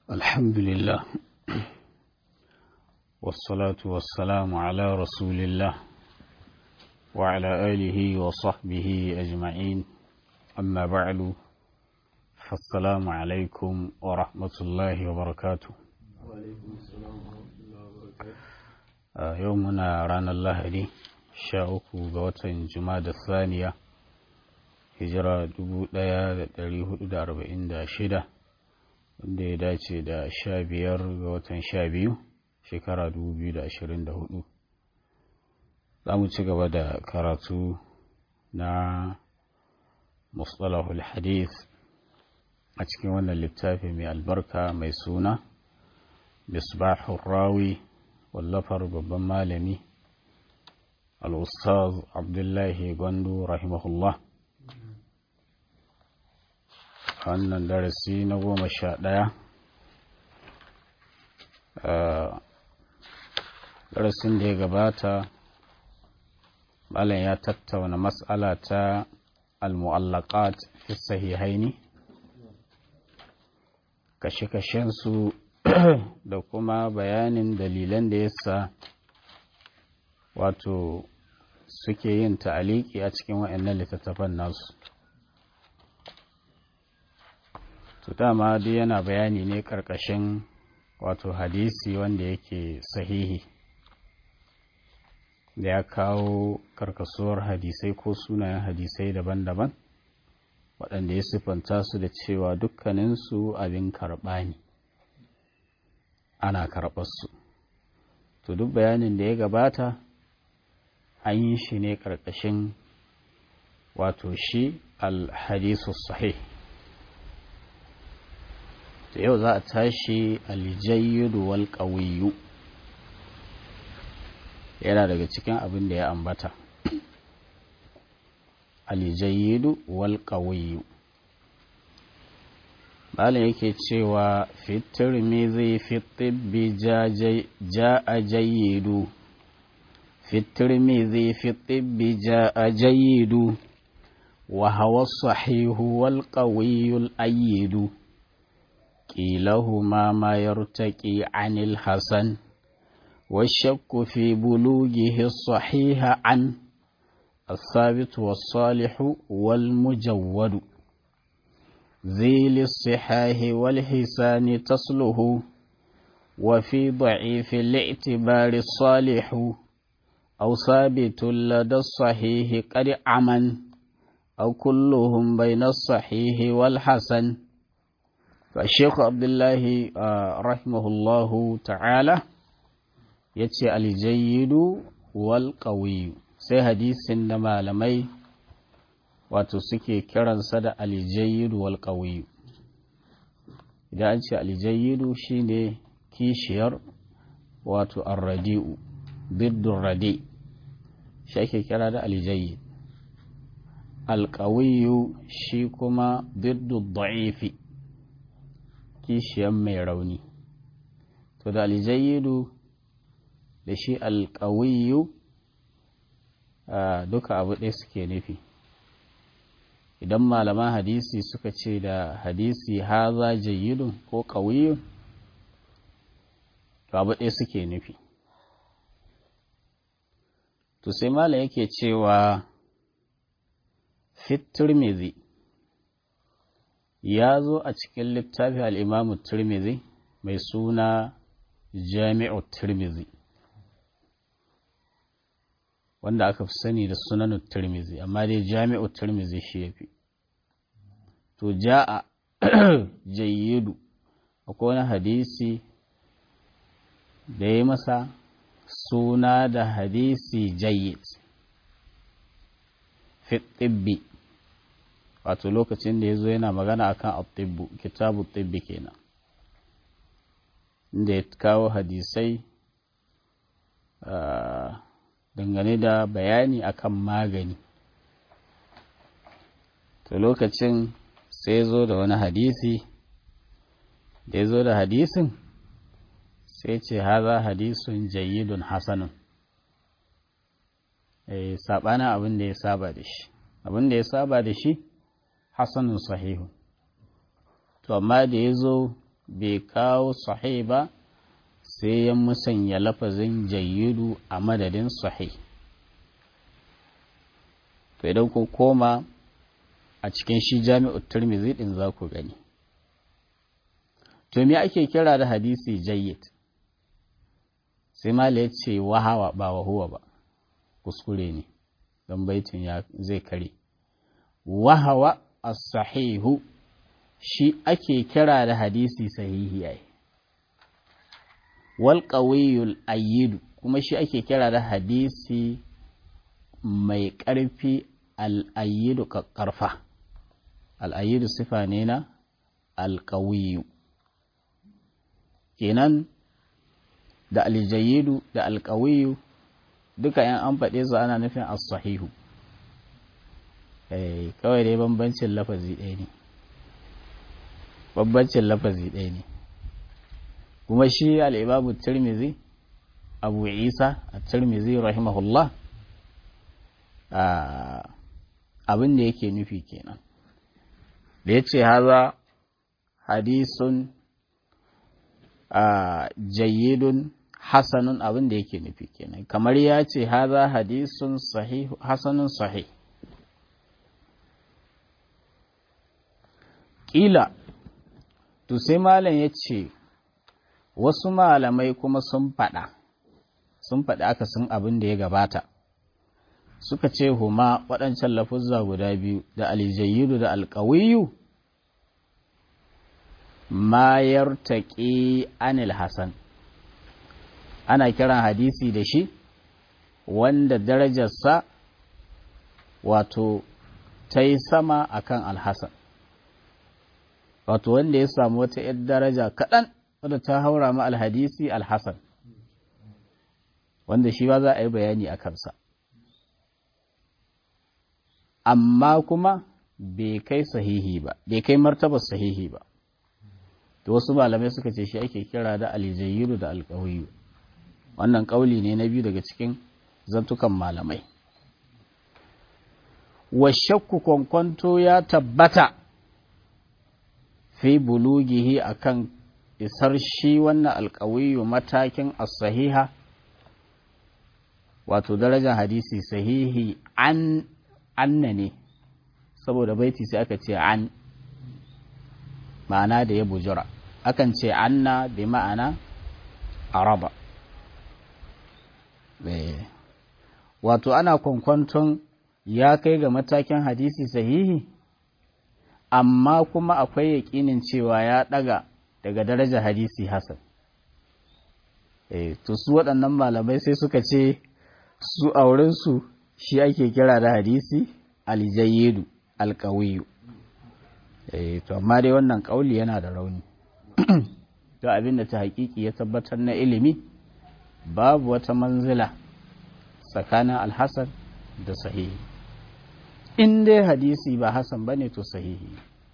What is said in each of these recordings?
الحمد لله والصلاة والسلام على رسول الله وعلى آله وصحبه أجمعين أما بعد فالسلام عليكم ورحمة الله وبركاته وعليكم السلام ورحمة الله وبركاته آه، يومنا رانا الله دي شاءكو غوتن جماد الثانية hijira dubu ɗaya da ɗari hudu da arba'in da shida wanda ya dace da sha biyar ga watan sha biyu shekara dubu biyu da ashirin da hudu za mu ci gaba da karatu na mustalahul hadith a cikin wannan littafi mai albarka mai suna misbahul rawi wallafar babban malami al-ustaz abdullahi gwandu rahimahullah wannan darasi na goma sha ɗaya darasin da ya gabata malam ya tattauna matsala ta al-mu'allaqat fi sahihaini kashe-kashensu da kuma bayanin dalilan da yasa wato suke yin ta'aliki a cikin wa'annan littattafan nasu to dama duk yana bayani ne karkashin wato hadisi wanda yake sahihi da ya kawo karkasuwar hadisai ko sunayen hadisai daban-daban waɗanda ya siffanta su da cewa dukkaninsu abin karɓa ne ana karɓarsu to duk bayanin da ya gabata an yi shi ne karkashin wato shi al-hadisu sahih da yau za a tashi aljayyidu wal ƙawiyu yana daga cikin abin da ya ambata aljayyidu wal ƙawiyu malin yake cewa fitir mizi fitibbi ja a jayyidu fitir mizi fitibbi ja a jayyidu wa hawa sahihu wal ƙawiyul ayyidu كيلهما ما يرتقي عن الحسن والشك في بلوغه الصحيح عن الثابت والصالح والمجود ذيل الصحاح والحسان تصله وفي ضعيف الاعتبار الصالح أو ثابت لدى الصحيح قد عمن أو كلهم بين الصحيح والحسن فالشيخ عبد الله رحمه الله تعالى yace aljayidu wal qawiyu sai hadisin da malamai wato suke kiransa da aljayidu wal qawiyu idan an ce aljayidu shine kishiyar wato arradi'u biddur radi shi ake kira da aljayid alqawiyu shi kuma biddur da'ifi kishiyan mai rauni to da aljayidu da shi alkawiyu duka abu ɗaya suke nufi idan malaman hadisi suka ce da hadisi haza jayyidun ko kawiyun to abu ɗaya suke nufi to sai mala yake cewa fit turmizi ya zo a cikin littafi al'imamu turmizi mai suna jami'u turmizi wanda aka fi sani da sunanu turmizi amma dai jami'u turmizi shi ya fi to ja'a jayyidu akwai wani hadisi da ya masa suna da hadisi jayyid fi tibbi wato lokacin da ya zo yana magana akan atibbu kitabu tibbi kenan inda ya kawo hadisai dangane da bayani akan magani to lokacin sai ya zo da wani hadisi da ya zo da hadisin sai ce haza hadisun jayyidun hasanun saɓanin abin da ya saba da shi abin da ya saba da shi hasanun sahihu to amma da ya zo bai kawo sahih ba sai ya musanya lafazin jayyidu a madadin sahih to idan ku koma a cikin shi jami'ut turmizi din za ku gani to me ake kira da hadisi jayyid sai mala ya ce wahawa ba wahuwa ba kuskure ne don baitin ya zai kare wahawa as-sahihu shi ake kira da hadisi sahihi ai wal qawiyul ayyidu kuma shi ake kira da hadisi mai ƙarfi al-ayyidu ƙarfa al-ayyidu sifa ne na al-qawiyu kenan da aljayidu da alkawiyu duka yan an faɗe su ana nufin as-sahihu eh kawai dai bambancin lafazi ɗaya ne bambancin lafazi ɗaya ne kuma shi al-imamu tirmizi abu isa at-tirmizi rahimahullah abin da yake nufi kenan da ya ce haza hadisun jayyidun hasanun abin da yake nufi kenan kamar ya ce haza hadisun sahih hasanun sahih ƙila to sai malam ya ce wasu malamai kuma sun faɗa sun faɗi aka sun abin da ya gabata suka ce huma waɗancan lafuzza guda biyu da aljayyidu da alƙawiyu ma yartaƙi anil hasan ana kiran hadisi da shi wanda darajarsa wato ta yi sama akan alhassan wato wanda ya samu wata ‘yar daraja kaɗan wadda ta haura ma alhadisi alhassan wanda shi ba za a yi bayani a kansa amma kuma bai kai sahihi ba bai kai martabar sahihi ba da wasu malamai suka ce shi ake kira da alijayyiru da alƙawiyu wannan ƙauli ne na biyu daga cikin zantukan malamai wa shakku kwankwanto ya tabbata fi bulugihi akan isar shi wannan alƙawiyu matakin as-sahiha wato darajar hadisi sahihi an anna ne saboda baiti sai aka ce an ma'ana da ya bujura akan ce anna bi ma'ana araba wato ana kwankwanton ya kai ga matakin hadisi sahihi amma kuma akwai yaƙinin cewa ya ɗaga daga darajar hadisi hasan to su waɗannan malamai sai suka ce su aurensu shi ake kira da hadisi aljayyidu alkawiyu to amma dai wannan kauli yana da rauni to abinda ta hakiki ya tabbatar na ilimi babu wata manzila tsakanin alhassan da sahihi in dai hadisi ba hasan bane to sahihi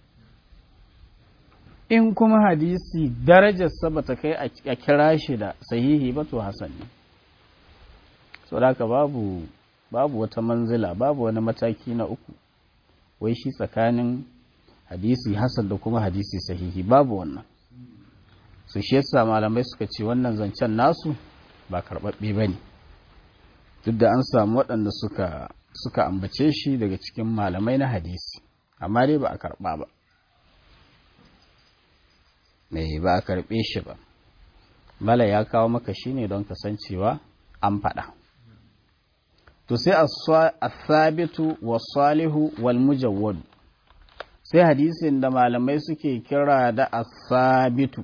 in kuma hadisi darajarsa ba ta kai a kira shi da sahihi ba to hasan ne so da babu babu wata manzila babu wani mataki na uku wai shi tsakanin hadisi hasan da kuma hadisi sahihi babu wannan su shi yasa malamai suka ce wannan zancen nasu ba karɓaɓɓe ba ne duk da an samu waɗanda suka suka ambace shi daga cikin malamai na hadisi amma dai ba a karɓa ba mai ba a karɓe shi ba mala ya kawo maka shi ne don kasancewa an faɗa to sai as-sabitu was-salihu wal-mujawwad sai hadisin da malamai suke kira da as-sabitu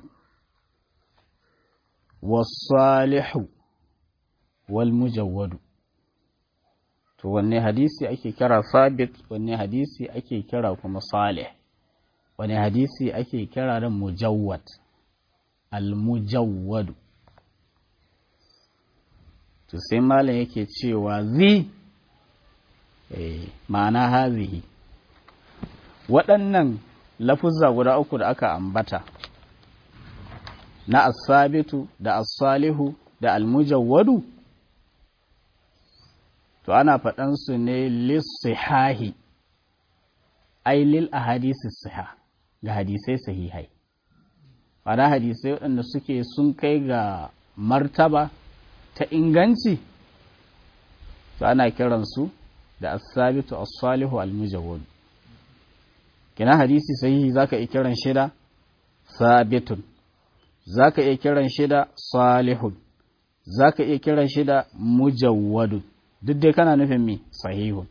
was-salihu wal-mujawwad to wanne hadisi ake kira sabit wanne hadisi ake kira kuma salih wanne hadisi ake kira da mujawwad al-mujawwad to sai malam yake cewa zi ma'ana hazihi waɗannan lafuzza guda uku da aka ambata na asabitu da asalihu da almujawwadu to ana faɗansu ne lissihahi ai lil ahadisi siha ga hadisai sahihai ana hadisai waɗanda suke sun kai ga martaba ta inganci to ana kiransu da as-sabitu as-salihu al-mujawwad kina hadisi sahihi zaka iya kiran shi da sabitun zaka iya kiran shi da salihun zaka iya kiran shi da mujawwadun duk dai kana nufin me sahihun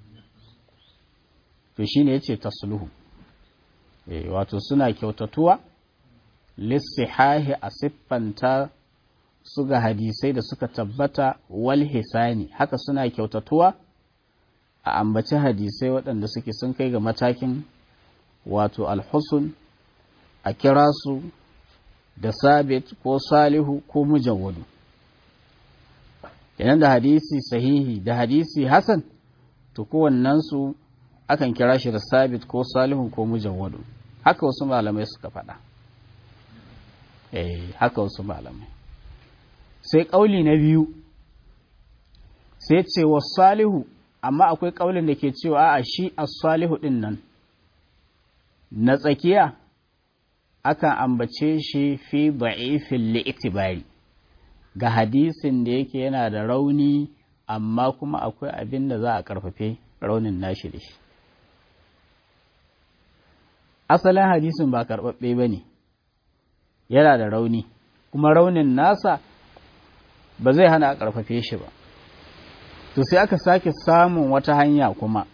to shine yace tasluhu eh wato suna kyautatuwa lissihahi a siffanta su ga hadisai da suka tabbata wal hisani haka suna kyautatuwa a ambaci hadisai waɗanda suke sun kai ga matakin wato alhusun a kira su da sabit ko salihu ko mujawwadu idan da hadisi sahihi da hadisi hasan to kowannensu akan kira shi da sabit ko salihu ko mujawwadu haka wasu malamai suka faɗa eh haka wasu malamai sai ƙauli na biyu sai ce wa salihu amma akwai ƙaulin da ke cewa a shi as-salihu ɗin nan na tsakiya akan ambace shi fi da'ifin li'itibari ga hadisin da yake yana da rauni amma kuma akwai abin da za a karfafe raunin nashi da shi asalin hadisin ba karɓaɓɓe ba ne yana da rauni kuma raunin nasa ba zai hana a karfafe shi ba to sai aka sake samun wata hanya kuma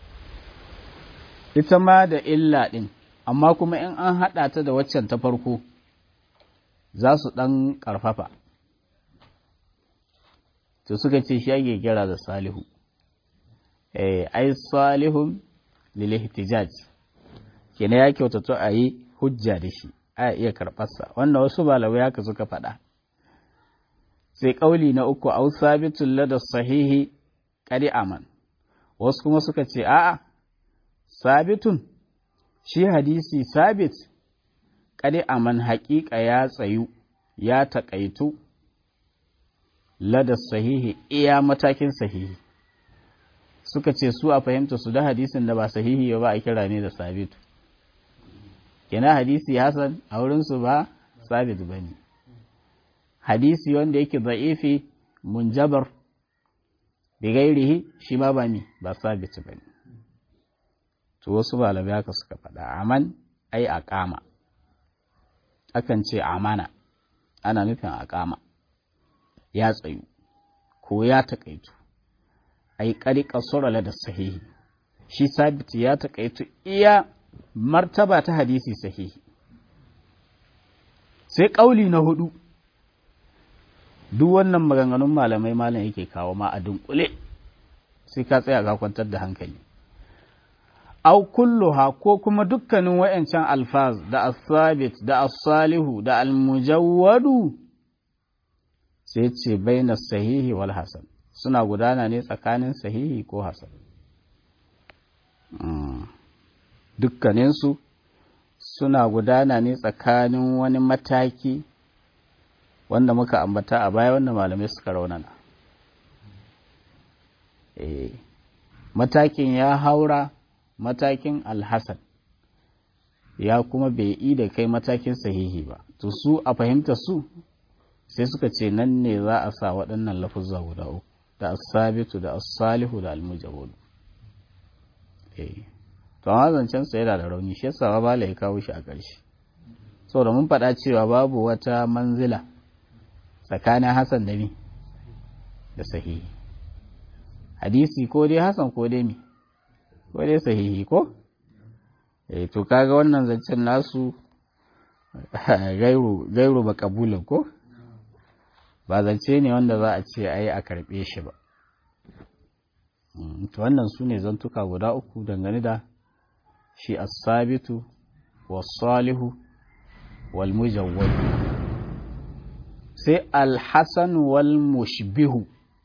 ita ma da illa ɗin amma kuma in an haɗa ta da waccan ta farko za su ɗan ƙarfafa to suka ce shi ake kira da salihu eh ai salihun lil ihtijaj kene ya kyautato a yi hujja da shi a iya karɓarsa wannan wasu malamai haka suka faɗa sai ƙauli na uku au sabitun lada sahihi ƙari aman wasu kuma suka ce a'a sabitun shi hadisi sabit ƙari aman haƙiƙa ya tsayu ya taƙaitu lada sahihi iya matakin sahihi suka ce su a fahimta su da hadisin da ba sahihi ba a kira ne da sabitu kina hadisi hasan a wurinsu ba sabit ba ne hadisi wanda yake za'ifi munjabar bi gairihi shi ma ba mi ba sabit ba ne to wasu malamai haka suka faɗa aman ai aqama akan ce amana ana nufin aqama ya tsayu ko ya taƙaitu ai ƙari ƙasura da sahihi shi sabit ya taƙaitu iya martaba ta hadisi sahihi sai ƙauli na hudu duk wannan maganganun malamai malam yake kawo ma a dunkule sai ka tsaya ka kwantar da hankali au kulluha ko kuma dukkanin wayancan alfaz da as-sabit da as-salihu da al-mujawwadu sai ce baina sahihi wal hasan suna gudana ne tsakanin sahihi ko hasan dukkaninsu suna gudana ne tsakanin wani mataki wanda muka ambata a baya wanda malamai suka raunana e, matakin ya haura matakin alhassan ya kuma bai yi da kai matakin sahihi ba to su a fahimta su sai suka ce nan ne za a sa waɗannan lafuzza guda uku da asabitu da asalihu da almujawwadu eh to amma zancen sa yana da rauni shi yasa ba ya kawo shi a ƙarshe saboda mun faɗa cewa babu wata manzila tsakanin Hassan da mi da sahihi hadisi ko dai Hassan ko dai mi ko dai sahihi ko eh to kaga wannan zancen nasu gairu gairu ba kabulan ko ba zance ne wanda za a ce ai a karbe shi ba to wannan su ne zantuka guda uku dangane da shi as-sabitu was-salihu wal-mujawwad sai al-hasan wal-mushbihu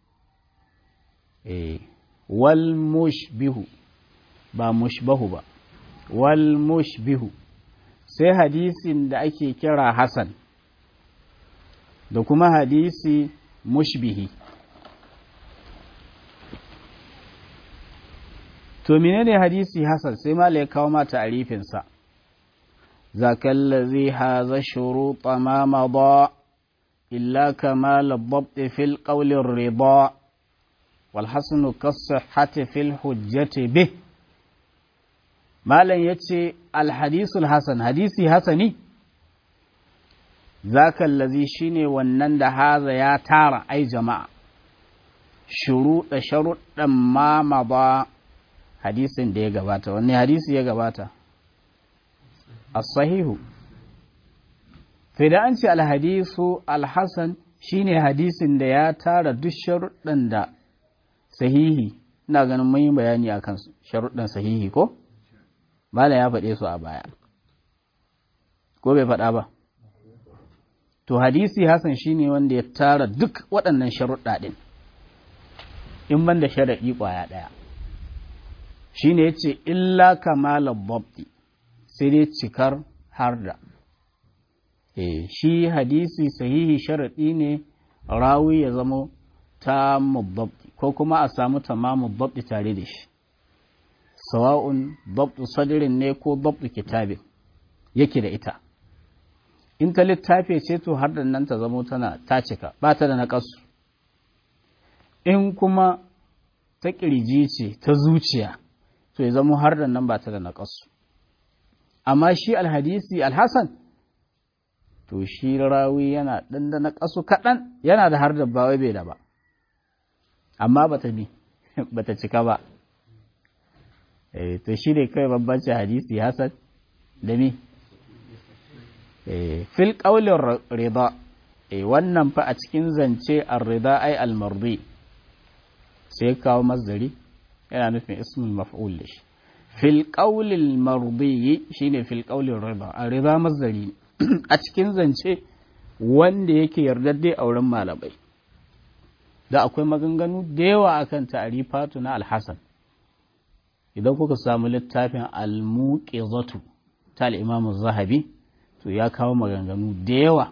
eh wal-mushbihu ba mushbahu ba wal-mushbihu sai hadisin da ake kira hasan da kuma hadisi mushbihi to menene hadisi hasan sai mala ya kawo ma ta'arifinsa ذاك الذي هذا الشروط ما مضى إلا كمال الضبط في القول الرضا والحسن كالصحة في الحجة به ما لن يتي الحديث الحسن حديثي حسني ذاك الذي شيني ونند هذا يا تارى أي جماعة شروط شروط ما مضى hadisin da ya gabata wanne hadisi ya gabata as-sahihu sai da an ce alhadisu alhassan shine hadisin da ya tara duk sharuɗan da sahihi ina ganin mun yi bayani a kan sharuɗan sahihi ko bala ya faɗe su a baya ko bai faɗa ba to hadisi hassan shine wanda ya tara duk waɗannan sharuɗa ɗin in ban da sharaɗi ƙwaya ɗaya shine ya ce illa kamalar babdi sai dai cikar harda e, shi hadisi sahihi sharaɗi ne rawi ya zama ta mubabdi ko kuma a samu tamamu babdi tare da shi sawa'un babdu sadirin ne ko babdu kitabin yake da ita in ta littafi ce to har nan ta zamo tana ta cika ba ta da naƙasu in kuma ta ƙirji ce ta zuciya to ya zamo har nan ba ta da naƙasu amma shi alhadisi alhassan to shi rawi yana ɗan da naƙasu kaɗan yana da har da ba wai bai da ba amma ba ta bi ba ta cika ba to shi ne kai bambanci hadisi hasan da mi fil ƙaulin rida wannan fa a cikin zance ar-rida ai al-mardi sai kawo mazdari yana nufin ismul maf'ul da shi fil ƙaulil mardi shine fil ƙaulin rida ar-rida mazdari a cikin zance wanda yake yardadde a wurin malamai da akwai maganganu da yawa akan ta'rifatu na al-hasan idan kuka samu littafin al-muqizatu ta al-imam zahabi to ya kawo maganganu da yawa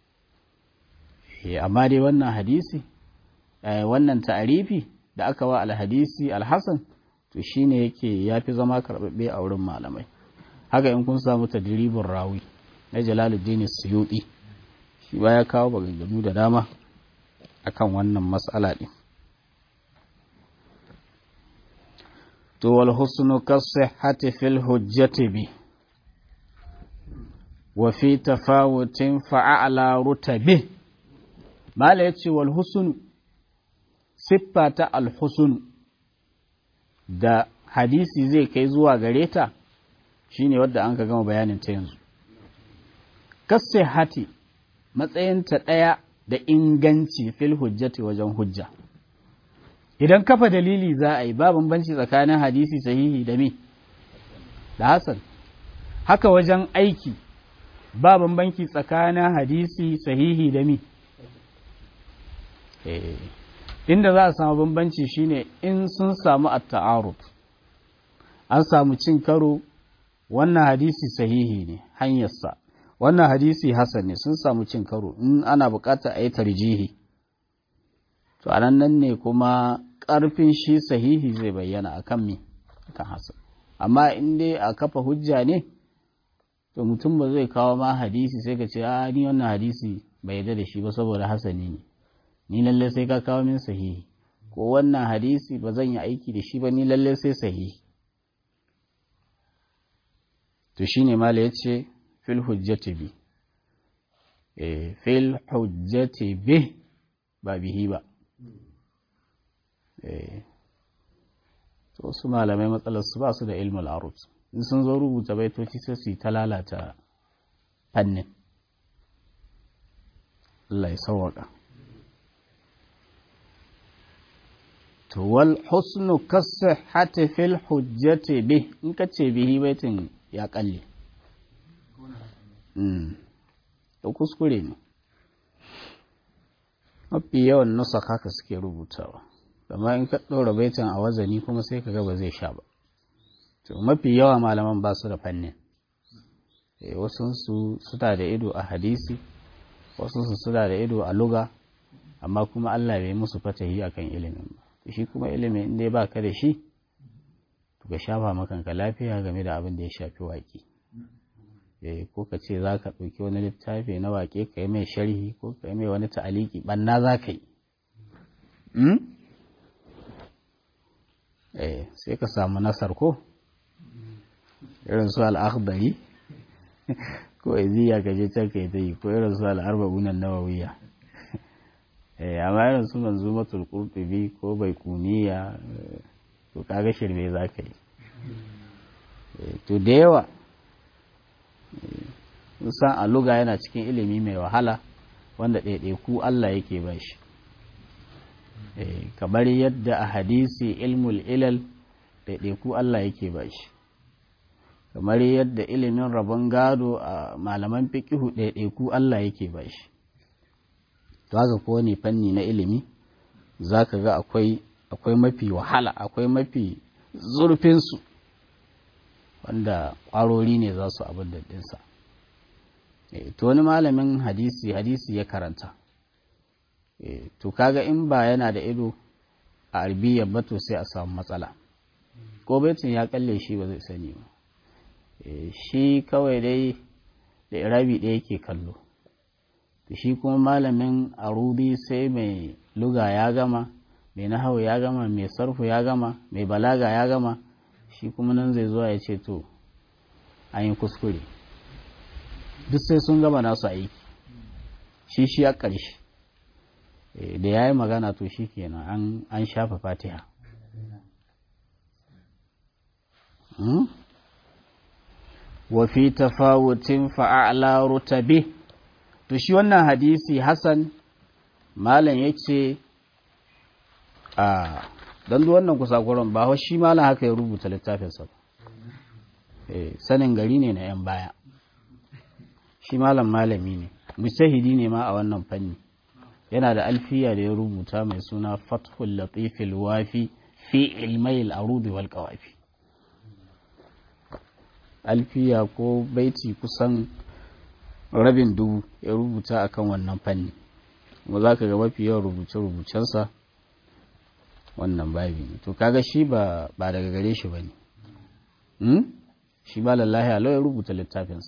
amma dai wannan hadisi wannan ta'arifi da aka wa al-hadisi al-hasan to shine yake yafi zama karbabbe a wurin malamai haka in kun samu tadribin rawi na Jalaluddin Suyuti shi ba ya kawo maganganu da dama akan wannan mas'ala din to wal husnu kasihhati fil hujjati bi wa fi tafawutin fa'ala rutabi mala yace wal husnu siffa ta al husnu da hadisi zai kai zuwa gare ta shine wadda an ka gama bayanin ta yanzu kasihhati matsayinta ɗaya da inganci fil hujjati wajen hujja idan kafa dalili za a yi ba bambanci tsakanin hadisi sahihi da me da hasan haka wajen aiki ba bambanci tsakanin hadisi sahihi da mi inda za a samu bambanci shine in sun samu at-ta'arud an samu cin karo wannan hadisi sahihi ne hanyarsa wannan hadisi hasan ne sun samu cin karo in ana bukatar a yi tarjihi to a nan ne kuma ƙarfin shi sahihi zai bayyana a kan me kan hasan amma in dai a kafa hujja ne to mutum ba zai kawo ma hadisi sai ka ce a ni wannan hadisi bai yarda da shi ba saboda hasani ne ni lalle sai ka kawo min sahihi ko wannan hadisi ba zan yi aiki da shi ba ni lalle sai sahihi to shine mala yace fil hujjati bi eh fil hujjati bi ba bihi ba to su malamai matsalar su ba su da ilmul arut in sun zo rubuta baitoci sai su yi ta lalata fannin Allah ya sauwaka to wal husnu kasihhati fil hujjati bi in ka ce bihi baitin ya kalle mm to kuskure ne mafi yawan nusa haka suke rubutawa amma in ka ɗora baitin a wazani kuma sai ka ga ba zai sha ba to mafi yawa malaman ba su da fannin wasu su suna da ido a hadisi wasu su suna da ido a luga amma kuma Allah bai musu fatahi akan ilimin ba shi kuma ilimin in dai baka da shi to ka shafa makanka lafiya game da abin da ya shafi waki ko ka ce za ka ɗauki wani littafi na waƙe ka yi mai sharhi ko ka yi mai wani ta'aliki ɓanna za ka yi sai ka samu nasar ko irin su al'akhdari ko iziya ka je can ka yi ta yi ko irin su al'arba'unan nawawiya amma irin su manzumatul qurtubi ko bai kuniya to kaga shirme za ka yi to da yawa san a luga yana cikin ilimi mai wahala wanda ɗaiɗaiku Allah yake ba shi kamar yadda a hadisi ilmul ilal ɗaiɗaiku Allah yake ba shi kamar yadda ilimin rabon gado a malaman fikihu ɗaiɗaiku Allah yake ba shi to haka ko ne fanni na ilimi za ka ga akwai akwai mafi wahala akwai mafi zurfinsu wanda ƙwarori ne za su abin da ɗinsa to wani malamin hadisi hadisi ya karanta to kaga in ba yana da ido a arbiyyar ba to sai a samu matsala ko baitin ya kalle shi ba zai sani ba shi kawai dai da irabi ɗaya yake kallo shi kuma malamin arudi sai mai luga ya gama mai nahawu ya gama mai sarfu ya gama mai balaga ya gama shi kuma nan zai zuwa ya ce to an yi kuskure duk sai sun gama nasu aiki shi shi a ƙarshe da ya yi magana to shi kenan an shafa fatiha wafi tafawutin fa'a'la rutabe to shi wannan hadisi hassan malam ya ce a don wannan kusakuran ba shi malam haka ya rubuta littafinsa ba sanin gari ne na 'yan baya shi malam malami ne mujtahidi ne ma a wannan fanni yana da alfiya da ya rubuta mai suna fathul latifil wafi fi ilmai al'arudi wal qawafi alfiya ko baiti kusan rabin dubu ya rubuta akan wannan fanni kuma za ka ga mafi yawan rubuce-rubucensa wannan babi to kaga shi ba daga gare shi ba ne shi ba lallahi a ya rubuta littafinsa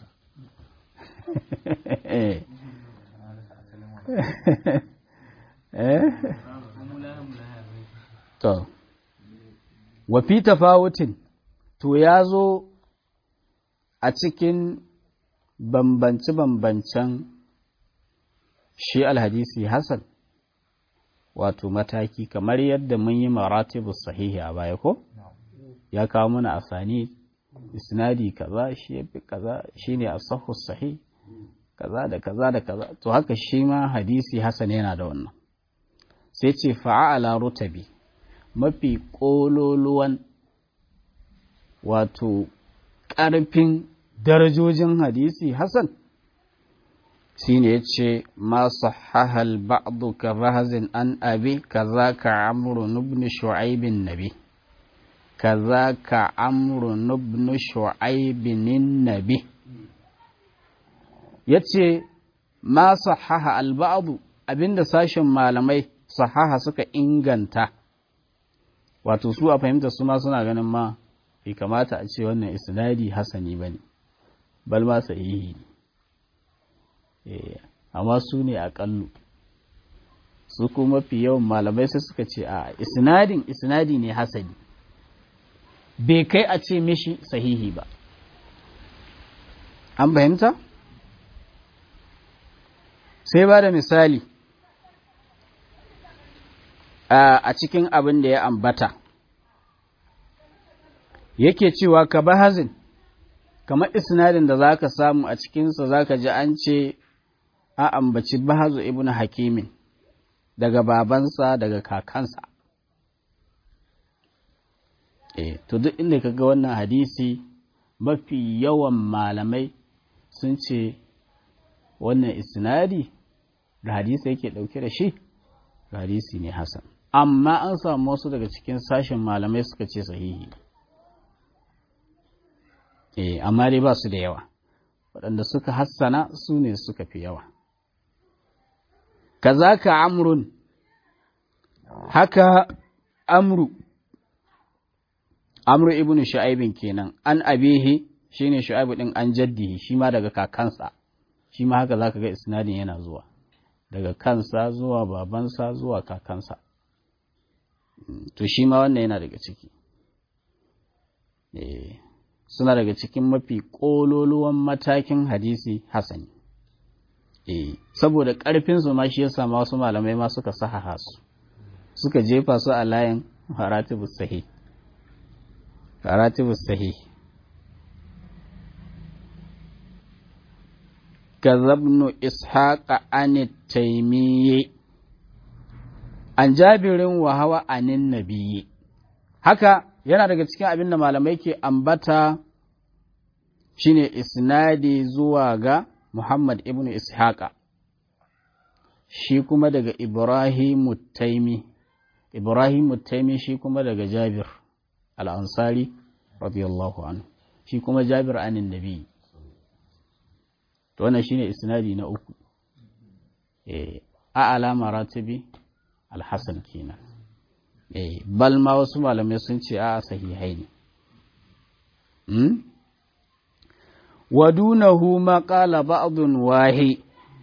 to wafi tafawutin to ya zo a cikin bambance-bambancen shi alhadisi Hassan wato mataki kamar yadda mun yi maratibu sahihi a baya ko ya kawo mana asani isnadi kaza shi yafi kaza shine as-sahhu sahih kaza da kaza da kaza to haka shi ma hadisi Hassan yana da wannan sai ce fa'ala rutabi mafi kololuwan wato ƙarfin darajojin hadisi Hassan shi ne ya ce ma sahahal ba'du ka rahazin an abi kaza ka amru nubni shu'aibin nabi kaza ka amru nubni shu'aibin nabi ya ce ma sahaha alba'adu abinda sashen malamai sahaha suka inganta wato su a fahimta su ma suna ganin ma bai kamata a ce wannan isnadi hasani ba ne bal ma sahihi ne amma su ne aƙallu su kuma mafi yawan malamai sai suka ce a isnadin isnadi ne hasani bai kai a ce mishi sahihi ba an fahimta sai ba da misali a cikin abin da ya ambata yake cewa ka bahazin kamar isnadin da za ka samu a cikinsa za ka ji an ce a ambaci bahazu ibn hakimin daga babansa daga kakansa e to duk inda ka ga wannan hadisi mafi yawan malamai sun ce wannan isnadi da hadisi yake ɗauke da shi hadisi ne hasan amma an samu wasu daga cikin sashen malamai suka ce sahihi eh amma dai ba su da yawa waɗanda suka hassana su ne suka fi yawa kazaka amrun haka amru amru ibnu shu'aibin kenan an abihi shine shu'aibu din an jaddihi shi ma daga kakansa shi ma haka zaka ga isnadin yana zuwa daga kansa zuwa babansa zuwa kakansa to shi ma wannan yana daga ciki suna daga cikin mafi ƙololuwan matakin hadisi hasani saboda ƙarfinsu ma shi yasa ma wasu malamai ma suka sahaha su suka jefa su a layin haratibus sahih haratibus sahih كذبن إسحاق عن التيمي عن جابر وهو عن النبي haka yana daga cikin abin da malamai ke ambata shine isnadi zuwa ga Muhammad ibn Ishaqa shi kuma daga Ibrahim Taimi Ibrahim Taimi shi kuma daga Jabir al-Ansari radiyallahu anhu shi kuma Jabir anin nabi to wannan shine isnadi na uku eh a alama ratibi alhasan kenan eh bal ma wasu malamai sun ce a sahihai ne hmm wadunahu ma qala ba'dun wahi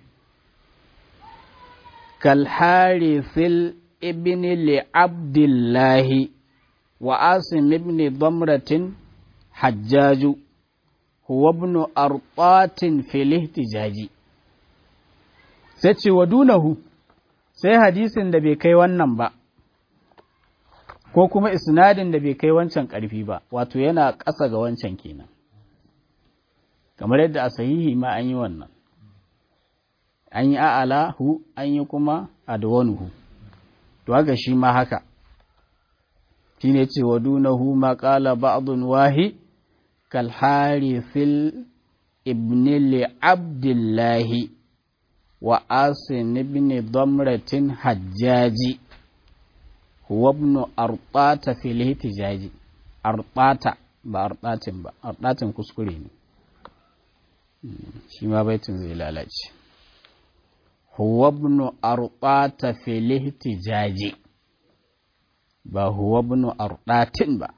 kal harithil ibn li abdullah wa asim ibn damratin hajjaju huwa ibn arqatin fil ihtijaji sai ce wa dunahu sai hadisin da bai kai wannan ba ko kuma isnadin da bai kai wancan ƙarfi ba wato yana ƙasa ga wancan kenan kamar yadda a sahihi ma an yi wannan an yi a'alahu an yi kuma adwanuhu to haka shi ma haka shine ce wa dunahu ma qala ba'dun wahi كالحارث ابن لعبد الله وآسن ابن ضمرة حجاج هو ابن أرطات في الاحتجاج أرطات ba arɗatin ba arɗatin kuskure ne shi ma baitin zai lalace huwa ibn arɗata fil ihtijaji ba huwa ibn arɗatin ba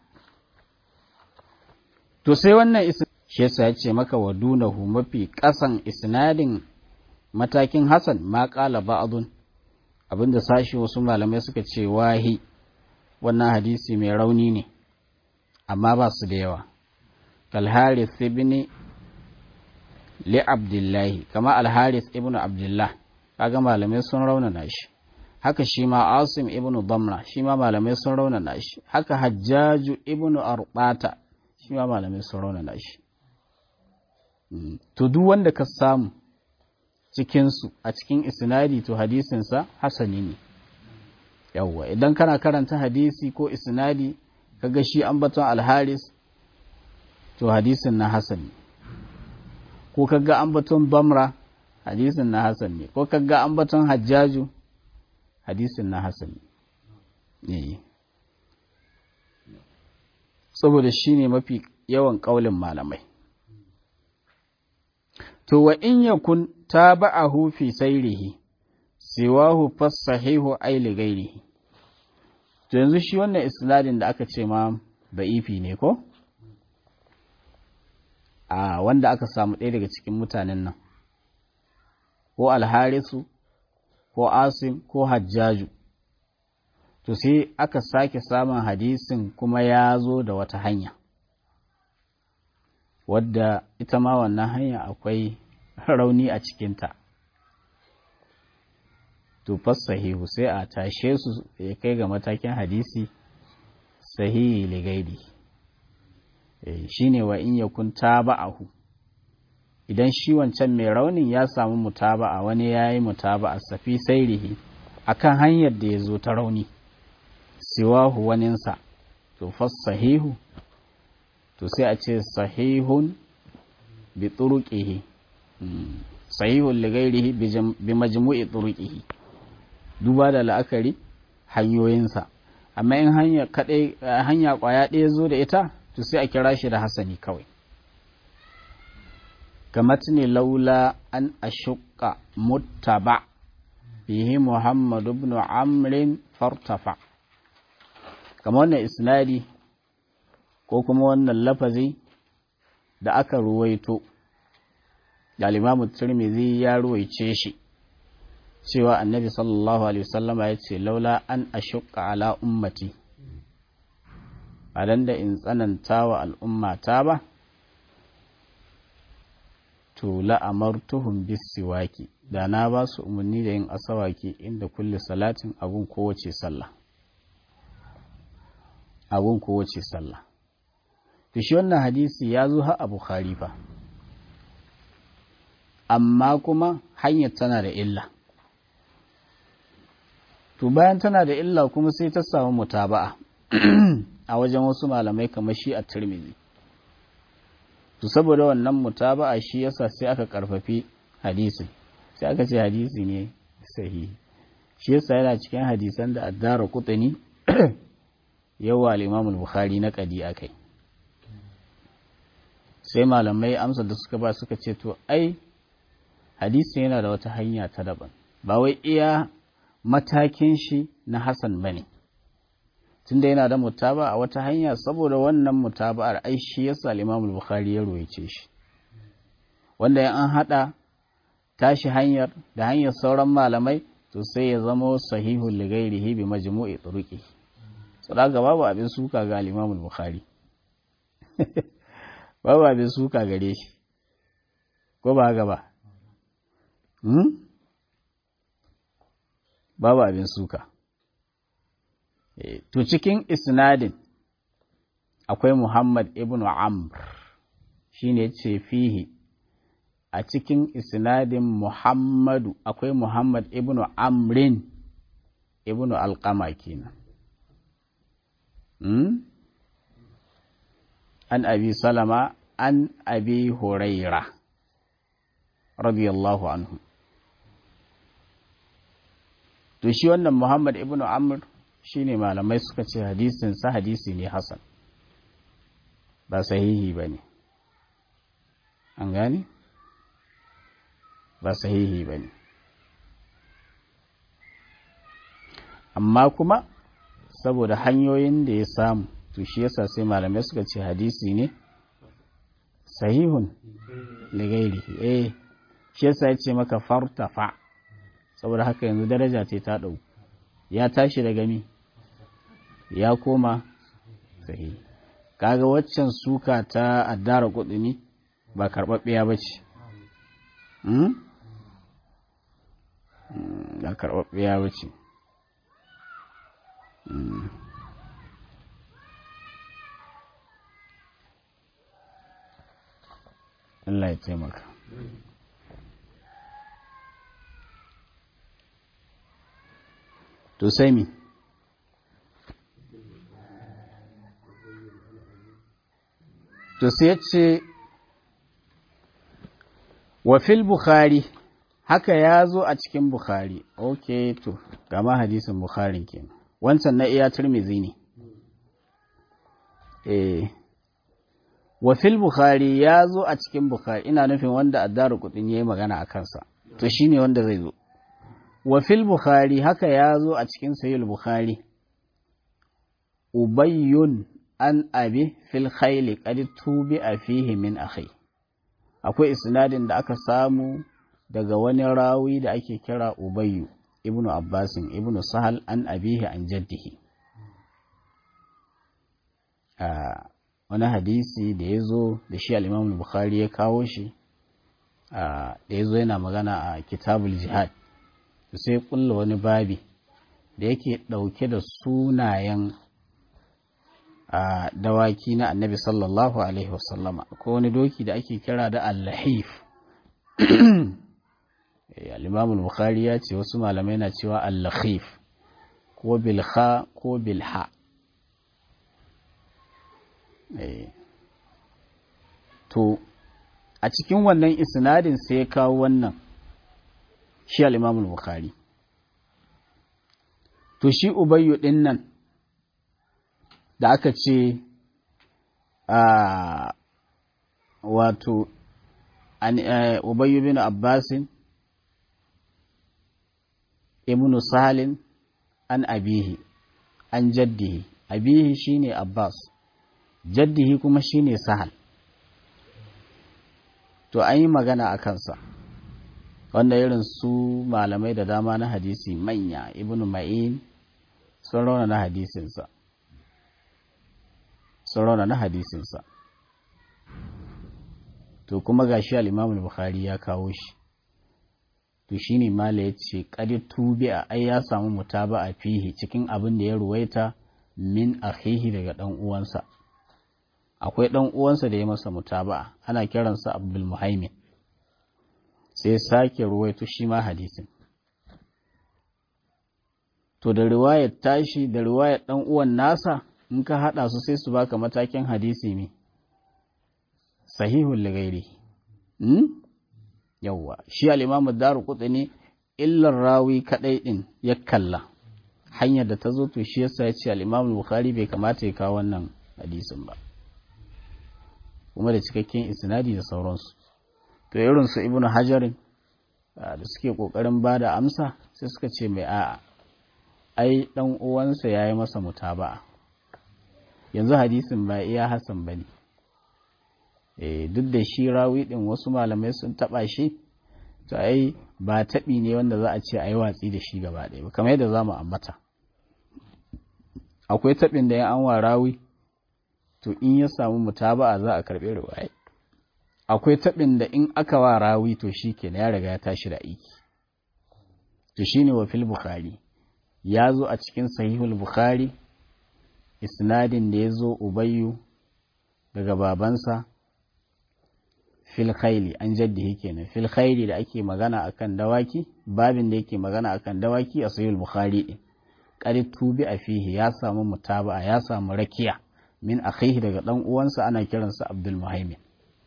to sai wannan shi yasa ya ce maka wa dunahu mafi ƙasan isnadin matakin hasan ma ƙala ba'adun abinda sashi wasu malamai suka ce wahi wannan hadisi mai rauni ne amma ba su da yawa kalharis ibn li abdullahi kama alharis ibn abdullah kaga malamai sun raunana shi haka shi ma asim ibn damra shi ma malamai sun raunana shi haka hajjaju ibn arbata shi ma malamai sun raunana shi to duk wanda ka samu cikinsu a cikin isnadi to hadisinsa hasani ne yawwa idan kana karanta hadisi ko isnadi kaga shi ambaton alharis to hadisin na hasani ko kaga ambaton bamra hadisin na hasan ne ko kaga ambaton hajjaju hadisin na hasani ne saboda shi ne mafi yawan ƙaulin malamai to wa in yakun taba'ahu fi sairihi siwahu fasahihu ay li ghairihi to yanzu shi wannan isnadin da aka ce ma da'ifi ne ko a wanda aka samu ɗaya daga cikin mutanen nan ko alharisu ko asim ko hajjaju to sai aka sake samun hadisin kuma ya zo da wata hanya wadda ita ma wannan hanya akwai rauni a cikinta to sahihu sai a tashe su ya kai ga matakin hadisi sahihi ligaidi shine wa in yakun taba'ahu idan shi wancan mai raunin ya samu mutaba'a wani ya yi mutaba'a safi sairihi akan hanyar da ya zo ta rauni siwahu waninsa to sahihu to sai a ce sahihun bi turuqihi sahihun li ghairihi bi majmu'i turuqihi duba da la'akari hanyoyinsa amma in hanya kadai hanya kwaya ɗaya zo da ita to sai a kira shi da hasani kawai kamatni laula an ashqa muttaba bihi muhammad ibn amrin fartafa kamar wannan isnadi ko kuma wannan lafazi da aka ruwaito da limamu turmizi ya ruwaice shi cewa annabi sallallahu alaihi wasallama ya ce laula an ashukka ala ummati ba dan da in tsananta wa al'ummata ba to la'amartuhum bisiwaki da na ba su umarni da yin asawaki inda kulle salatin abun kowace sallah abun kowace sallah to shi wannan hadisi ya zo har a bukhari fa amma kuma hanyar tana da illa to bayan tana da illa kuma sai ta samu mutaba'a a wajen wasu malamai kamar shi a turmizi to saboda wannan mutaba'a shi yasa sai aka karfafi hadisin sai aka ce hadisi ne sahihi shi yasa yana cikin hadisan da addara kutani yawa al-imam al-bukhari na kadi akai sai malamai amsa da suka ba suka ce to ai hadisi yana da wata hanya ta daban ba wai iya matakin shi na hasan bane tunda yana da mutaba a wata hanya saboda wannan mutaba'ar ai shi yasa al-imam al-bukhari ya ruwaice shi wanda ya an hada tashi hanyar da hanyar sauran malamai to sai ya zama sahihul lighairihi bi majmu'i turuqi sadaka babu abin suka ga al-imam al-bukhari babu abin suka gare shi ko ba haka ba hmm? babu abin suka e, to cikin isnadin akwai muhammad ibn amr shine ce fihi a cikin isnadin muhammadu akwai muhammad ibn amrin ibn alqama kenan hmm? an abi salama an abi huraira radiyallahu anhu to shi wannan muhammad ibn amr shine malamai suka ce hadisin sa hadisi ne hasan ba sahihi ba ne an gane ba sahihi ba ne amma kuma saboda hanyoyin da ya samu to shi yasa sai malamai suka ce hadisi ne sahihun ligairihi eh shi yasa ya ce maka fartafa saboda haka yanzu daraja ce ta ɗau ya tashi daga mi ya koma sahihi kaga waccan suka ta addara kudini ba karɓaɓɓiya ba ce ba karɓaɓɓiya ba ce Allah ya taimaka. To sai mi? To sai ce, wa fil Bukhari, haka ya zo a cikin Bukhari, ok, to, gama hadisin Bukharin kenan. Wancan na iya turmizi ne. Eh. wa fil bukhari ya zo a cikin bukhari ina nufin wanda addaru kudin yayi magana a kansa to shine wanda zai zo wa fil bukhari haka ya zo a cikin sahih bukhari ubayyun an abi fil khayli qad tubi fihi min akhi akwai isnadin da aka samu daga wani rawi da ake kira ubayyu ibnu abbasin ibnu sahal an abihi an jaddihi wani hadisi da ya zo da shi al'imamun bukhari ya kawo shi da ya zo yana magana a kitabul jihad da sai kulla wani babi da yake ɗauke da sunayen dawaki na annabi sallallahu alaihi wasallama ko wani doki da ake kira da allahif al'imamun bukhari ya ce wasu malamai na cewa allahif ko bilha ko bilha to a cikin wannan isnadin sai ya kawo wannan shi al-Imam bukhari to shi ubayyu din nan da aka ce a wato ubayyu bin abbasin ibn sahalin an abihi an jaddihi abihi shine abbas jaddihi kuma shine sahal to an yi magana a kansa wanda irin su malamai da dama na hadisi manya ibn ma'in sun rauna na hadisinsa sun rauna na hadisinsa to kuma ga shi al'imamul bukhari ya kawo shi to shi ne mala ya ce ƙadi tubi a ai ya samu mutaba a fihi cikin abin da ya ruwaita min akhihi daga ɗan uwansa akwai ɗan uwansa da ya masa mutaba ana kiransa abdul muhaimin sai sake ruwaito shi ma hadisin to da riwayar tashi da riwayar ɗan uwan nasa in ka haɗa su sai su baka matakin hadisi ne sahihun ligairi hmm? yawwa shi al'imamu daru kutse ne illar rawi kaɗai ɗin ya kalla hanyar da ta zo to shi yasa ya ce al'imamu bukhari bai kamata ya kawo wannan hadisin ba kuma da cikakken isnadi da sauransu to irin su ibnu hajarin da suke kokarin ba da amsa sai suka ce mai a'a ai dan uwansa yayi masa mutaba'a yanzu hadisin ba iya hasan bane eh duk da shi rawi din wasu malamai sun taba shi to ai ba taɓi ne wanda za a ce a yi watsi da shi gaba ɗaya ba kamar yadda za mu ambata akwai taɓin da ya an wa rawi to in ya samu mutaba'a za a karɓi riwaya akwai taɓin da in aka wa rawi to shi ke ya riga ya tashi da aiki to shi ne wa fil bukhari ya zo a cikin sahihul bukhari isnadin da ya zo ubayyu daga babansa fil khaili an jaddihi kenan fil khaili da ake magana akan dawaki babin da yake magana akan dawaki a sahihul bukhari din qad tubi a fihi ya samu mutaba'a ya samu rakiya min akhihi daga dan uwansa ana kiransa abdul muhaimin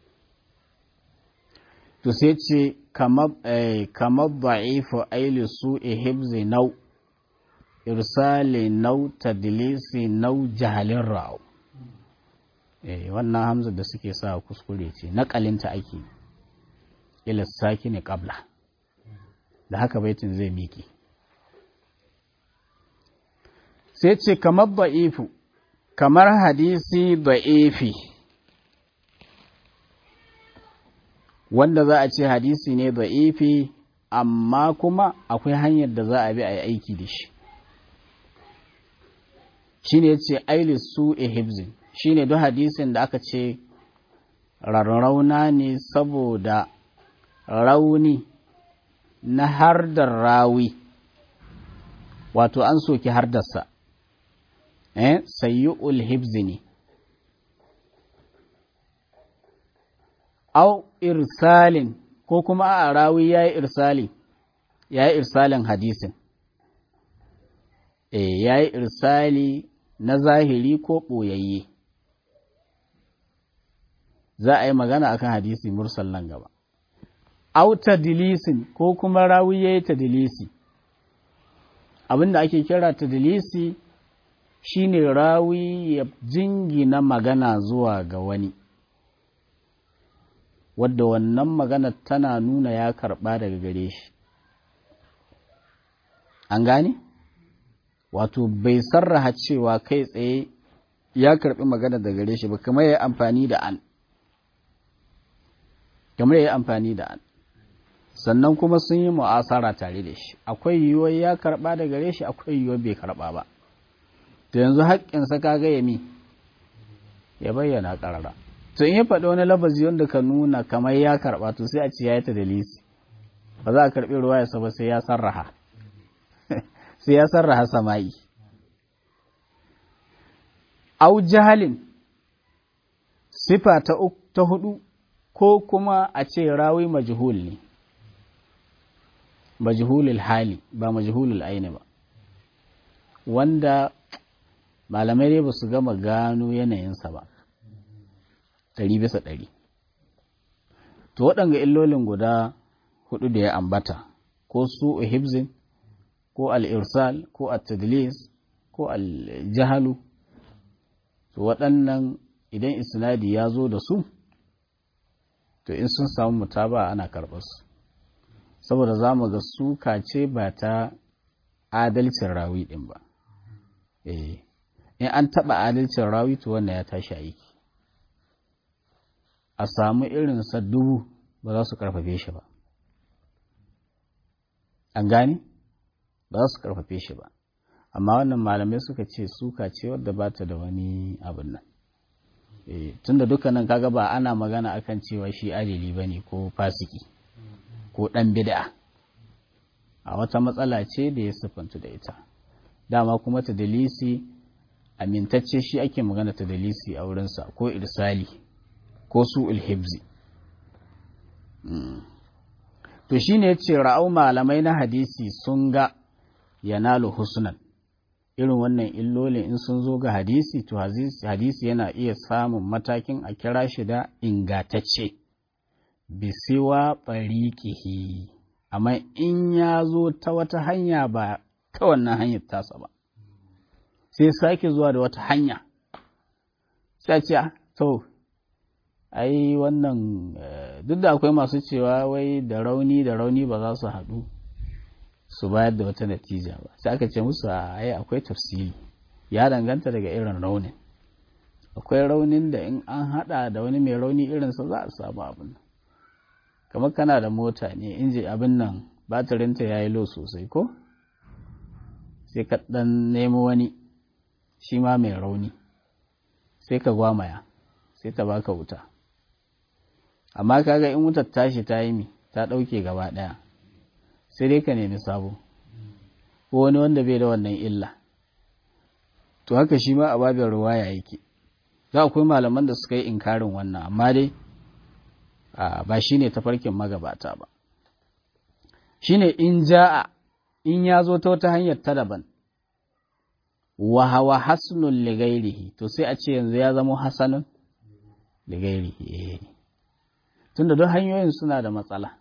to sai ce kamar ba'ifu aili su ihibzi nau irsali nau tadlisi nau jahalin ra'u wannan hamza da suke sa kuskure ce naƙalinta ake ilisaki ne ƙabla da haka baitin zai miki sai ce kamar ba'ifu kamar hadisi ba'ifi wanda za a ce hadisi ne da'ifi amma kuma akwai hanyar da za a bi a yi aiki da shi shi ne ce ailis su ehibzin shi ne duk hadisin da aka ce rarrauna ne saboda rauni na hardar rawi wato an soki hardarsa eh sayyu'ul hibzi ne au irsalin ko kuma a rawi ya yi irsali ya yi irsalin hadisin e ya yi irsali na zahiri ko ɓoyayye za a yi magana akan hadisi mursal nan gaba au tadilisin ko kuma rawi ya yi tadilisi abinda ake kira tadilisi shine rawi ya jingina magana zuwa ga wani wadda wannan magana tana nuna ya karɓa daga gare shi an gane wato bai sarraha cewa kai tsaye ya karɓi magana daga gare shi ba kamar ya yi amfani da an kamar ya yi amfani da an sannan kuma sun yi mu'asara tare da shi akwai yiwuwar ya karɓa daga gare shi akwai yiwuwar bai karɓa ba to yanzu haƙƙinsa kaga ya mi ya bayyana ƙarara to in ya faɗi wani lafazi wanda ka nuna kamar ya karɓa to sai a ce ya yi ta dalisi ba za a karɓi ruwa ya ba sai ya sarraha sai ya sarraha sama'i au jahalin sifa ta, ta hudu ko kuma a ce rawi majhul ne majhulul hali ba majhulul aini ba wanda malamai dai ba su gama gano yanayinsa ba ɗari bisa ɗari to waɗanga illolin guda hudu da ya ambata ko su hibzin ko al'irsal ko at-tadlis ko al-jahalu to waɗannan idan isnadi ya zo da su to in sun samu mutaba ana karɓar su saboda za mu ga suka ce ba ta adalcin rawi ɗin ba eh in an taɓa adalcin rawi to wannan ya tashi aiki a samu irinsa dubu ba za su karfafe shi ba an gane ba za su karfafe shi ba amma wannan malamai suka ce suka ce wadda ba ta da wani abin nan tunda dukkanin kaga ba ana magana akan cewa shi adili ba ne ko fasiki ko ɗan bid'a a wata matsala ce da ya siffantu da ita dama kuma ta dalisi amintacce shi ake magana ta dalisi a wurinsa ko irsali ko su ilhibzi to shi ne ce ra'au malamai na hadisi sun ga yanalu husnan irin wannan illolin in sun zo ga hadisi to hadisi yana iya samun matakin a kira shi da ingatacce bisiwa ɓariƙihi amma in ya zo ta wata hanya ba ta wannan hanyar tasa ba sai sake zuwa da wata hanya sai ce to ai wannan duk da akwai masu cewa wai da rauni da rauni ba za su haɗu su bayar da wata natija ba sai aka ce musu ai akwai tafsiri ya danganta daga irin raunin akwai raunin da in an haɗa da wani mai rauni irinsa za a samu abin kamar kana da mota ne inji abin nan batirinta ya yi lo sosai ko sai ka ɗan nemo wani shi ma mai rauni sai ka gwamaya sai ta baka wuta amma kaga in wutar tashi ta yi mi ta ɗauke gaba ɗaya sai dai ka nemi sabo ko wani wanda bai da wannan illa to haka shi ma a babin ruwaya yake za akwai malaman da suka yi inkarin wannan amma dai ba shi ne tafarkin magabata ba shi ne in ja'a in ya zo ta wata hanyar ta daban wa hawa hasnun ligairihi to sai a ce yanzu ya zama hasanun ligairihi tunda duk hanyoyin suna da matsala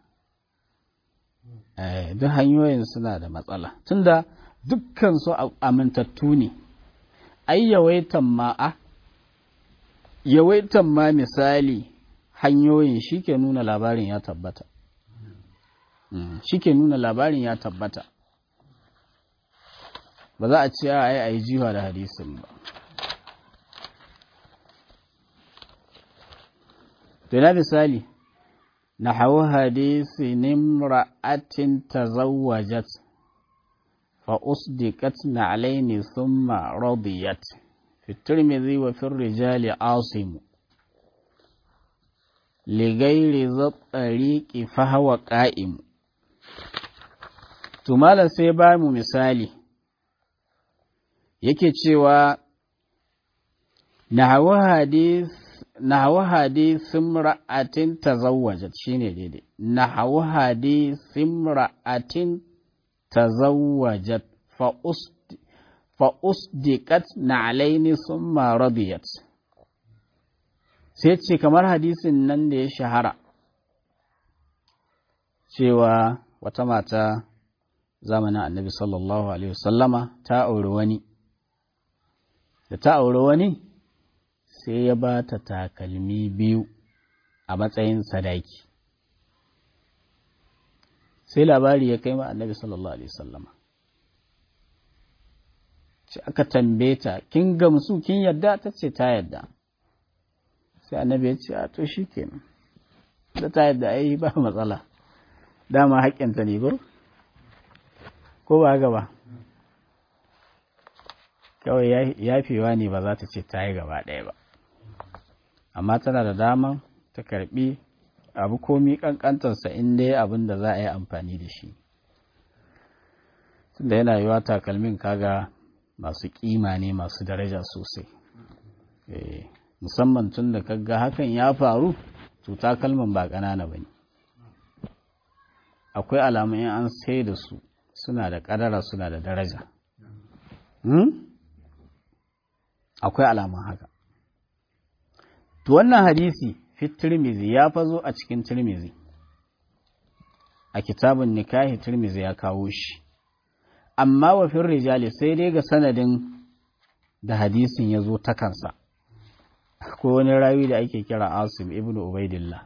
duk hanyoyin suna da matsala tunda dukkan su amintattu ne ai yawaitan ma a yawaitan ma misali hanyoyin shi ke nuna labarin ya tabbata shi ke nuna labarin ya tabbata ba za a ce a yi a yi jiwa da hadisin ba Tuna misali na hau hadisi nimra'atin tazawwajat fa usdiqat na alaini thumma radiyat fi tirmidhi wa fi rijali asim li ghairi zattariqi fa huwa qa'im to malam sai ba mu misali yake cewa na hau hadis nahawu hadisin ra'atin tazawwajat shine daidai nahawu hadisin ra'atin tazawwajat fa usdiqat na'alaini summa radiyat sai ce kamar hadisin nan da ya shahara cewa wata mata zamanin annabi sallallahu alaihi wasallama ta auri wani da ta auri wani sai ya ba ta takalmi biyu a matsayin sadaki sai labari ya kai ma annabi sallallahu alaihi sallama ce aka tambaye ta kin gamsu kin yadda ta ce ta yadda sai annabi ya ce a to shi kenan da ta yadda ai ba matsala dama haƙƙinta ne ko ko ba gaba kawai yafewa ne ba za ta ce ta yi gaba ɗaya ba amma tana da daman ta karbi abu komi kankantarsa in dai abin da za a yi amfani da shi tunda yana yiwa takalmin kaga masu kima ne masu daraja sosai musamman tun da kaga hakan ya faru to takalmin ba ƙanana ba ne akwai alamun in an sai da su suna da ƙadara suna da daraja akwai alamun haka To wannan hadisi fi Tirmizi ya fazo a cikin Tirmizi, a kitabun nikahi Tirmizi ya kawo shi, amma wa fin rijali sai dai ga sanadin da hadisin ya zo ta kansa, ko wani rawi da ake kira Asim ibn Ubaidillah.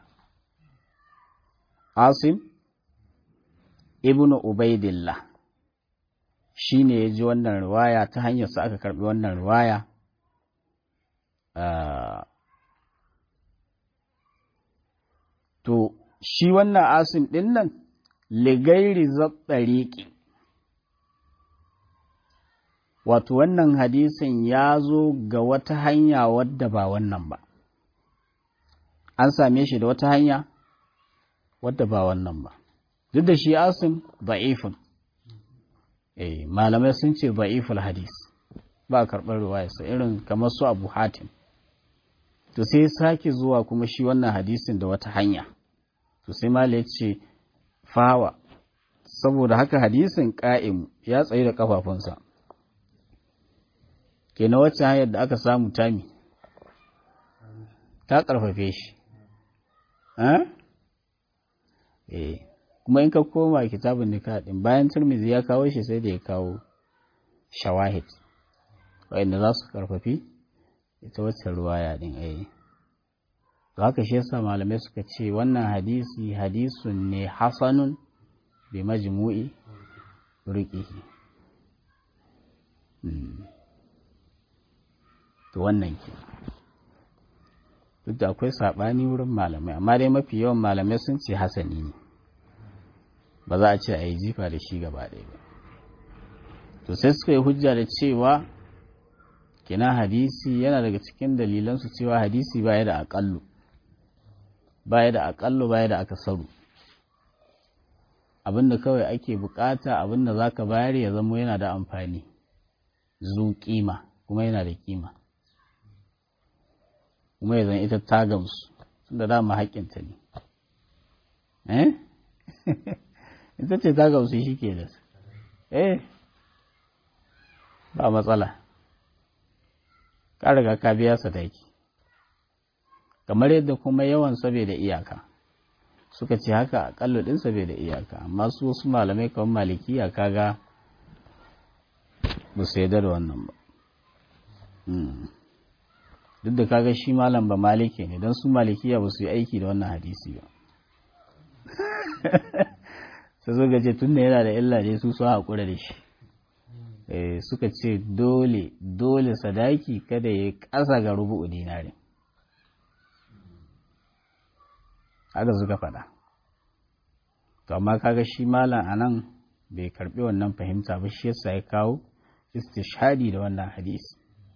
Asim ibn Ubaidillah shi ne ya ji wannan riwaya ta hanyarsa aka karbi wannan riwaya. To, shi wannan asim ɗin nan ligairi zaɓɓariƙi wato wannan hadisin ya zo ga wata hanya wadda ba wannan ba an same shi da wata hanya wadda ba wannan ba duk da shi asim da'ifun eh malamai sun ce da'iful hadis ba a karɓar ruwayarsa irin kamar su abu hatim to sai sake zuwa kuma shi wannan hadisin da wata hanya to sai mala ya ce fawa saboda haka hadisin ƙa'im ya tsaye da ƙafafunsa ke na wacce hanyar da aka samu tami ta ƙarfafe shi eh kuma in ka koma kitabun nika ɗin bayan turmizi ya kawo shi sai da ya kawo shawahid wa'inda za su ƙarfafi ita wacce ruwaya ɗin eh to haka shi yasa malamai suka ce wannan hadisi hadisun ne hasanun bi majmu'i riqihi to wannan ke duk da akwai saɓani wurin malamai amma dai mafi yawan malamai sun ce hasani ne ba za a ce a yi jifa da shi gaba ɗaya ba to sai suka yi hujja da cewa kina hadisi yana daga cikin dalilansu cewa hadisi baya da aƙallu baya da aƙallu baya da akasaru abinda kawai ake bukata abinda za ka bayar ya zama yana da amfani zu kima kuma yana da kima kuma ya zan ita ta gamsu da dama haƙƙinta ne eh ita ce ta gamsu shi ke da eh ba matsala ka riga ka biya sadaki kamar yadda kuma yawan sabe da iyaka suka ce haka akallo din sabe da iyaka amma su wasu malamai kamar malikiya kaga ba su yarda da wannan ba duk da kaga shi malam ba maliki ne don su malikiya ba su yi aiki da wannan hadisi ba sai suka ce tun da yana da illa ne su su haƙura da shi suka ce dole dole sadaki kada ya ƙasa ga rubu'u dinari haka suka faɗa to amma kaga shi malam anan bai karbi wannan fahimta ba shi yasa ya kawo istishhadi da wannan hadisi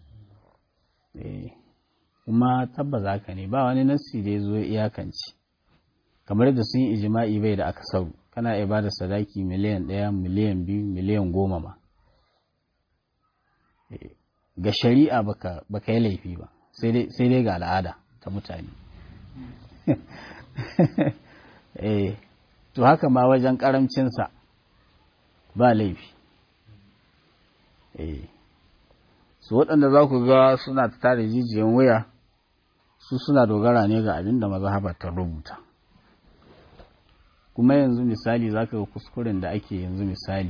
kuma tabbas haka ne ba wani nassi da ya zo iyakanci kamar da sun yi ijima'i bai da aka sau kana iya ba da sadaki miliyan ɗaya miliyan biyu miliyan goma ma ga shari'a baka yi laifi ba sai dai ga al'ada ta mutane eh to haka ma wajen karamcinsa ba laifi eh su waɗanda za ku ga suna ta tare jijiyan wuya su suna dogara ne ga abin da mazhaba ta rubuta kuma yanzu misali za ka ga kuskuren da ake yanzu misali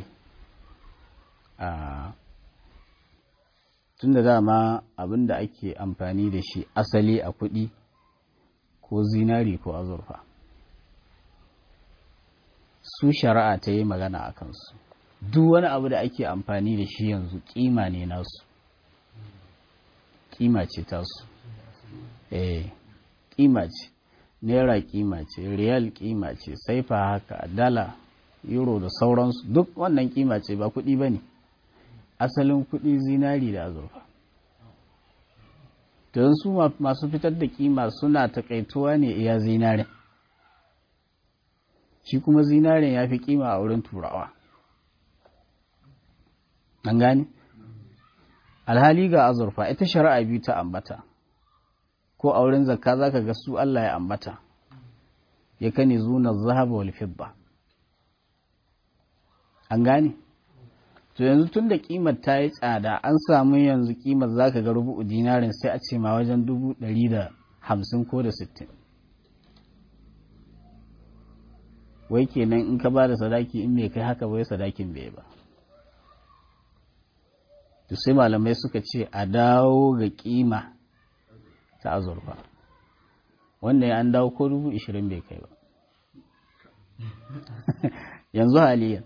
a tun da dama abin da ake amfani da shi asali a kuɗi ko zinari ko azurfa su shari'a ta yi magana a kansu duk wani abu da ake amfani da shi yanzu kima ne nasu kima ce tasu eh kima ce naira kima ce riyal kima ce saifa haka dala euro da sauransu duk wannan kima ce ba kuɗi ba ne asalin kuɗi zinari da azurfa don su masu fitar da kima suna takaituwa ne iya zinarin shi kuma zinarin ya fi kima a wurin turawa an gani alhali ga azurfa ita shari'a biyu ta ambata ko a wurin zakka za ka ga su Allah ya ambata ya kane zuna zahaba wal fidda an gane to yanzu tun da kimar ta yi tsada an samu yanzu kimar za ka ga rubu'u dinarin sai a ce ma wajen dubu ɗari da hamsin ko da sittin wai kenan in ka ba da sadaki in bai kai haka bai sadakin bai ba to sai malamai suka ce a dawo ga kima ta azurfa wanda ya an dawo ko dubu ishirin bai kai ba yanzu haliyan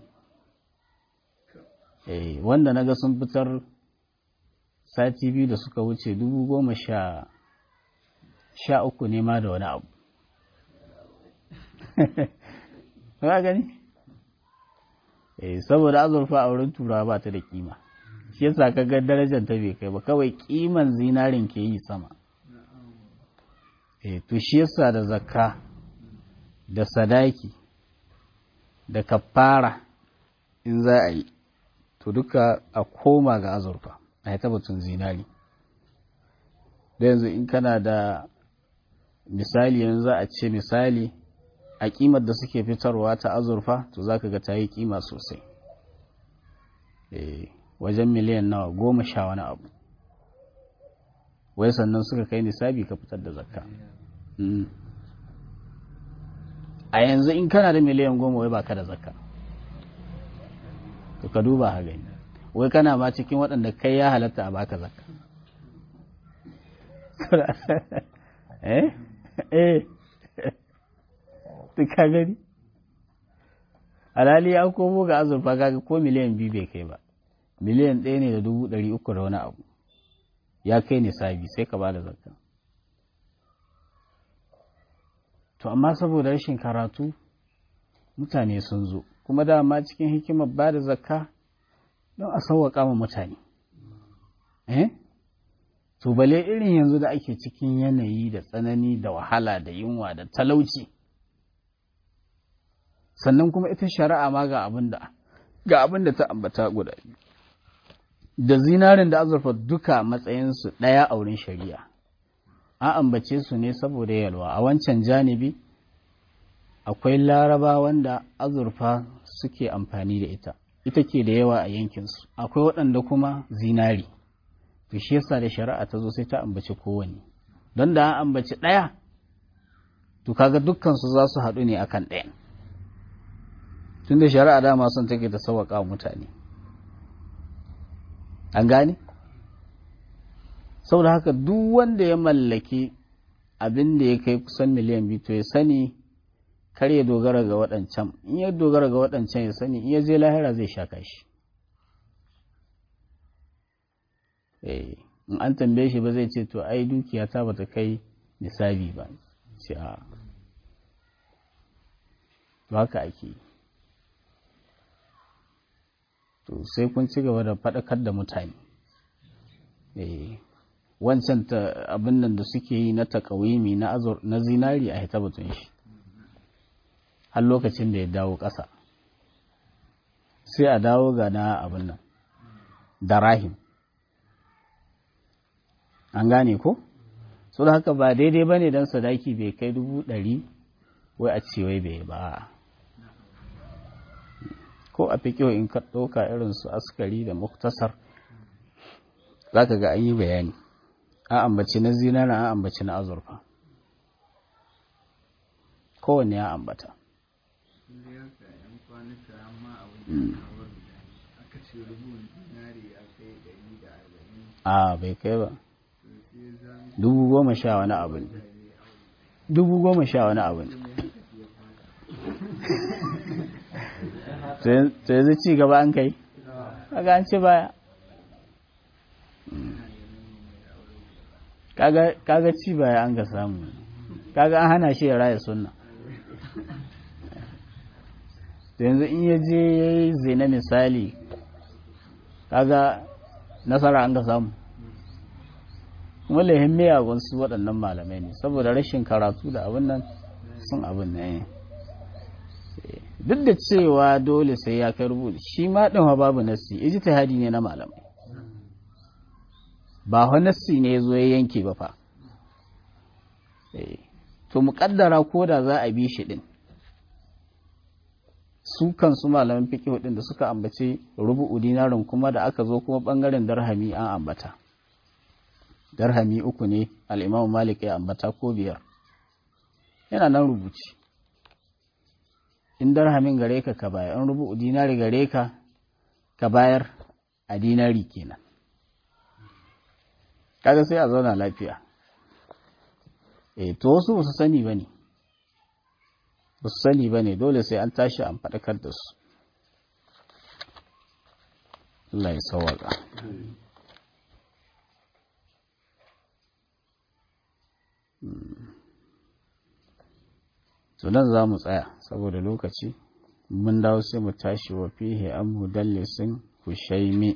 wanda na ga sun fitar sati biyu da suka wuce dubu goma sha sha uku ne ma da wani abu ba gani eh saboda azurfa a wurin turawa ba ta da kima shi yasa ka ga darajar ta bai kai ba kawai kiman zinarin ke yi sama eh to shi yasa da zakka da sadaki da kafara in za a yi to duka a koma ga azurfa a yi tabbatun zinari da yanzu in kana da misali yanzu za a ce misali a kimar da suke fitarwa ta azurfa to za ka ga ta yi kima sosai wajen miliyan nawa goma sha wani abu wai sannan suka kai nisabi ka fitar da zakka a yanzu in kana da miliyan goma wai baka da zakka to ka duba ha gani wai kana ma cikin waɗanda kai ya halatta a baka zakka eh eh ka gani alhali ya komo ga azurfa kaga ko miliyan biyu bai kai ba miliyan ɗaya ne da dubu ɗari uku da wani abu ya kai nisabi sai ka ba da zakka to amma saboda rashin karatu mutane sun zo kuma dama cikin hikimar ba da zakka don a sauwaƙa ma mutane eh to bale irin yanzu da ake cikin yanayi da tsanani da wahala da yunwa da talauci sannan kuma ita shari'a ma ga abin da ga abin da ta ambata guda biyu da zinarin da azurfa duka matsayinsu ɗaya a wurin shari'a an ambace su ne saboda yalwa a wancan janibi akwai laraba wanda azurfa suke amfani da ita ita ke da yawa a yankinsu akwai waɗanda kuma zinari to shi yasa da shari'a ta zo sai ta ambaci kowanne don da an ambaci ɗaya to kaga dukkansu za su haɗu ne akan ɗaya tun da shari'a dama son take ta sauwaƙa mutane an gane saboda haka duk wanda ya mallaki abin da ya kai kusan miliyan biyu to ya sani kar ya dogara ga waɗancan in ya dogara ga waɗancan ya sani in ya je lahira zai sha kashi in an tambaye shi ba zai ce to ai dukiya ta bata kai nisabi ba ce a to haka ake yi to sai kun ci gaba da faɗakar da mutane wancan abin nan da suke yi na takawimi na azur na zinari a hita batun shi har lokacin da ya dawo ƙasa sai a dawo ga na abin nan da rahim an gane ko so da haka ba daidai ba ne don sadaki bai kai dubu ɗari wai a ce wai bai ba ko a fi in ka ɗauka irin su askari da muktasar za ka ga an yi bayani an ambaci na zinara an ambaci na azurfa kowanne ya ambata a bai kai ba dubu goma sha wani abu ne dubu goma sha wani abu ne to yanzu ci gaba an kai kaga an ci baya kaga ci baya an ga samu kaga an hana shi ya raya sunna to yanzu in ya je ya yi zina misali kaga nasara an ga samu kuma lahin miyagun su waɗannan malamai ne saboda rashin karatu da abin nan sun abin ne duk da cewa dole sai ya kai rubutu shi ma ɗin wa babu nassi ijtihadi ne na malamai ba wa nassi ne zo ya yanke ba fa to muƙaddara ko da za a bi shi ɗin su kansu malaman fiqh ɗin da suka ambace rubu'u dinarin kuma da aka zo kuma ɓangaren darhami an ambata darhami uku ne al'imamu malik ya ambata ko biyar yana nan rubuci in darhamin gare ka ka bayar in rubu dinari gare ka ka bayar a dinari kenan kaga sai a zauna lafiya eh to wasu ba su sani ba ne ba su sani ba ne dole sai an tashi an faɗakar da su Allah ya sawaka to nan za mu tsaya saboda lokaci mun dawo sai mu tashi wa fihe an mudallisin hushaimi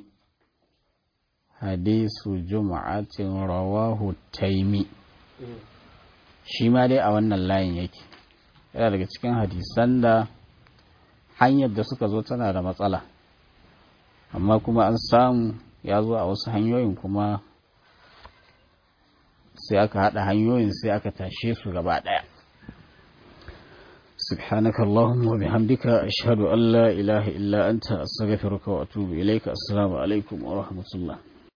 hadisu juma'atin rawahu taimi shi ma dai a wannan layin yake yana daga cikin hadisan da hanyar da suka zo tana da matsala amma kuma an samu ya zo a wasu hanyoyin kuma sai aka haɗa hanyoyin sai aka tashe su gaba ɗaya سبحانك اللهم وبحمدك أشهد أن لا إله إلا أنت أستغفرك وأتوب إليك السلام عليكم ورحمة الله